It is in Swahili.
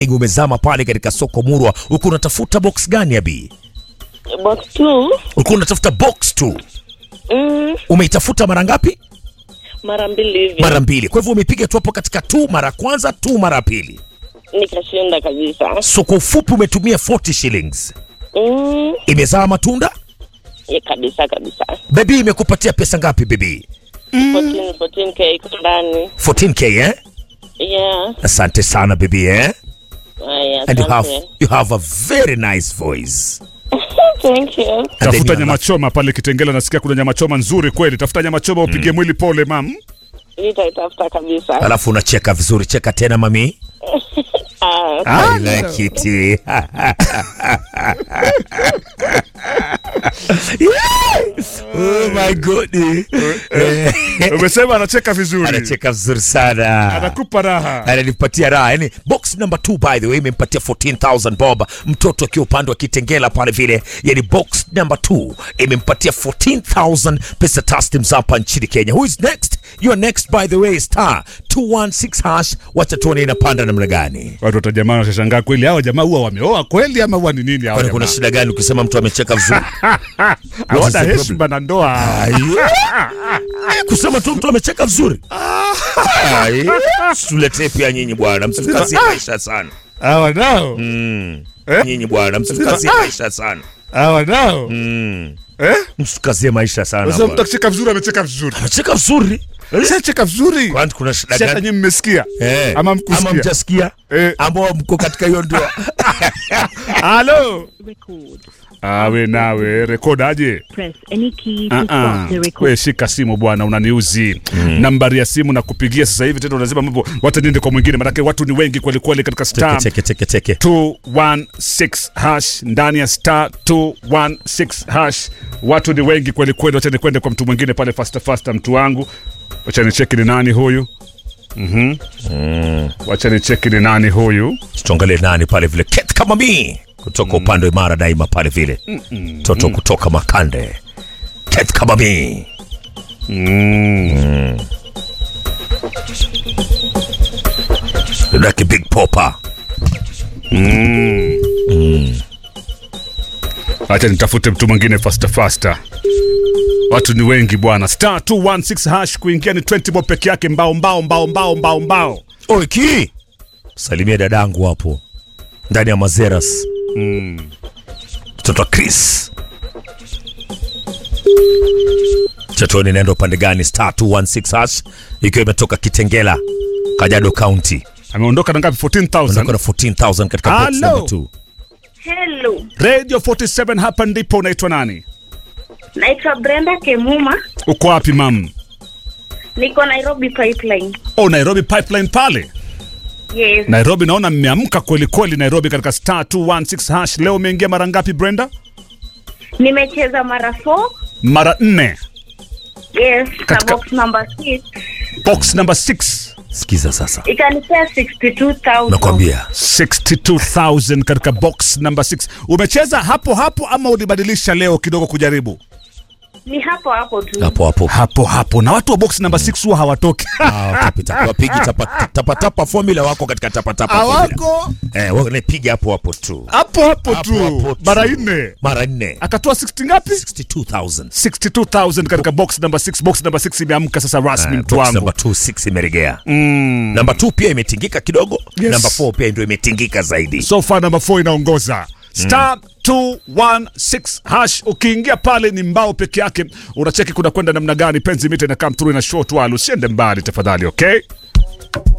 umezama pale katika soko murwa uko unatafuta box gani abi box two ulikuwa unatafuta box tu mm, umeitafuta mara ngapi mara mbili hivi mara mbili kwa hivyo umepiga tu hapo katika tu mara ya kwanza tu mara ya pili nikashinda kabisa so kwa ufupi umetumia 40 shillings mm, imezaa matunda ya kabisa kabisa bebi imekupatia pesa ngapi bebi 14 14k iko ndani 14k eh yeah asante sana bebi eh haya and you have, asante you have a very nice voice thank you And then tafuta you nyama have- choma pale Kitengela, nasikia kuna nyama choma nzuri kweli. Tafuta nyama choma upige mwili pole, mam. nitaitafuta kabisa alafu unacheka vizuri cheka tena mami Ah, I like it. oh my god. Eh, Umesema anacheka vizuri, Anacheka vizuri sana. anakupa raha. ananipatia raha yani box number 2 by the way imempatia 14000 bob mtoto akiwa upande wa kitengela pale vile yani box number 2 imempatia 14000 pesa taslim za hapa nchini kenya who is next you are next by the way star 216 hash wacha tuone inapanda namna gani Watu watajamaa watashangaa kweli, hao jamaa huwa wameoa kweli ama huwa ni nini hao kwani kuna jamaa? shida gani ukisema mtu amecheka vizuri What is Hawana the heshima na ndoa. Ai. kusema tu mtu amecheka vizuri Ai. tuletee pia nyinyi bwana msikazie maisha sana Hawa nao, nyinyi bwana msikazie maisha sana hawa nao. Eh? msikazie maisha sana Sasa mtu bwana. akicheka vizuri amecheka vizuri. amecheka vizuri Sasa vizuri. kwani kuna shida Sasa gani nyinyi mmesikia? Eh, Ama mkusikia? mjasikia Eh. ambao mko katika hiyo ndoa Halo. record. Awe nawe rekodaje? Press any key to Ah, ah. stop the record. We shika simu bwana, unaniuzi nambari ya simu na kupigia sasa hivi tena, unasema mambo wacha niende kwa mwingine, manake watu ni wengi kweli kweli katika star cheke cheke cheke 216 hash ndani ya star 216 hash, watu ni wengi kweli kweli. Wacha nikwende kwa mtu mwingine pale fasta fasta, mtu wangu, wacha nicheki ni nani huyu. Mhm. Wacha nicheki ni nani huyu. tuangalie nani pale vile ket kama mi kutoka upande wa imara daima pale vile toto kutoka makande ket kama mi Mm. like big popa Acha nitafute mtu mwingine fasta fasta. Watu ni wengi bwana. Star 216 hash kuingia ni 20 bob peke yake, mbao mbao mbao mbao mbao mbao. oiki salimia dadangu hapo ndani ya mazeras mtoto wa chris chatoni naenda upande gani star 216 hash ikiwa imetoka kitengela kajado county Ameondoka na ngapi? 14,000. Ondoka na 14000 katika box Hello. number 2 Hello, Radio 47 hapa ndipo. Unaitwa nani? naitwa Brenda Kemuma, Uko wapi mam? niko Nairobi Pipeline. Oh, Nairobi pipeline pale. Yes, Nairobi naona mmeamka kweli kweli Nairobi katika star 216 hash. Leo umeingia mara ngapi Brenda? nimecheza mara 4 Mara nne. yes, Katika- na box number 6 Box number 6. sikiza sasa ikanipea 62,000. nakwambia 62,000 katika box number 6. Umecheza hapo hapo ama ulibadilisha leo kidogo kujaribu? Ni hapo hapo tu. hapo hapo Hapo hapo. Na watu wa box number 6 huwa hawatoki. tapita wapigi tapa- tapatapa formula wako katika tapatapa formula Hawako. eh wanapiga hapo hapo tu Hapo hapo Hapo tu. hapo tu. Mara nne. mara nne Akatoa 60 ngapi? 62000 62,000 katika box number 6. Box number 6 imeamka sasa rasmi mtu box wangu. number 26 imeregea mm. namba 2 pia imetingika kidogo Yes. namba 4 pia ndio imetingika zaidi So far number 4 inaongoza. Star 216 hash ukiingia pale ni mbao peke yake unacheki kuna kwenda namna gani penzi mita ina come through ina short while usiende mbali tafadhali okay